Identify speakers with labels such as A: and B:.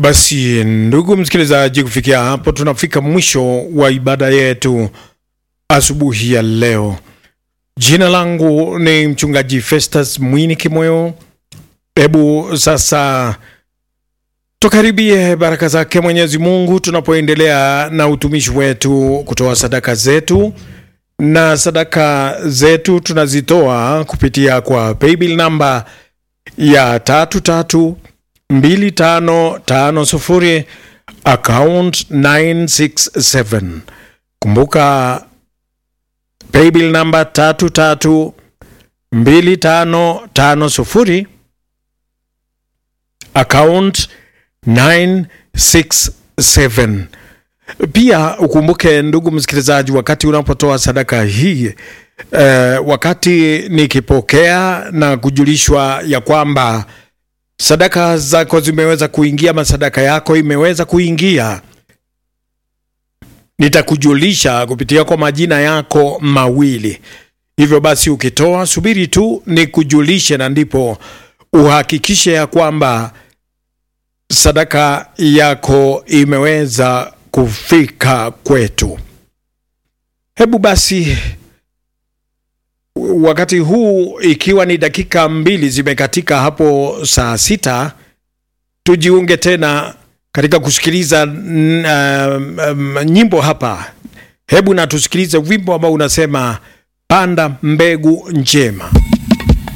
A: Basi ndugu msikilizaji, kufikia hapo tunafika mwisho wa ibada yetu asubuhi ya leo. Jina langu ni mchungaji Festus Mwini Kimoyo. Hebu sasa tukaribie baraka zake Mwenyezi Mungu tunapoendelea na utumishi wetu kutoa sadaka zetu, na sadaka zetu tunazitoa kupitia kwa paybill namba ya tatu tatu mbili tano tano sufuri account 967. Kumbuka paybill namba tatu tatu mbili tano tano sufuri account 967. Pia ukumbuke ndugu msikilizaji, wakati unapotoa sadaka hii eh, wakati nikipokea na kujulishwa ya kwamba sadaka zako zimeweza kuingia ama sadaka yako imeweza kuingia, nitakujulisha kupitia kwa majina yako mawili. Hivyo basi, ukitoa subiri tu nikujulishe, na ndipo uhakikishe ya kwamba sadaka yako imeweza kufika kwetu. Hebu basi wakati huu ikiwa ni dakika mbili zimekatika hapo saa sita, tujiunge tena katika kusikiliza mm, um, nyimbo hapa. Hebu na tusikilize wimbo ambao unasema panda mbegu njema.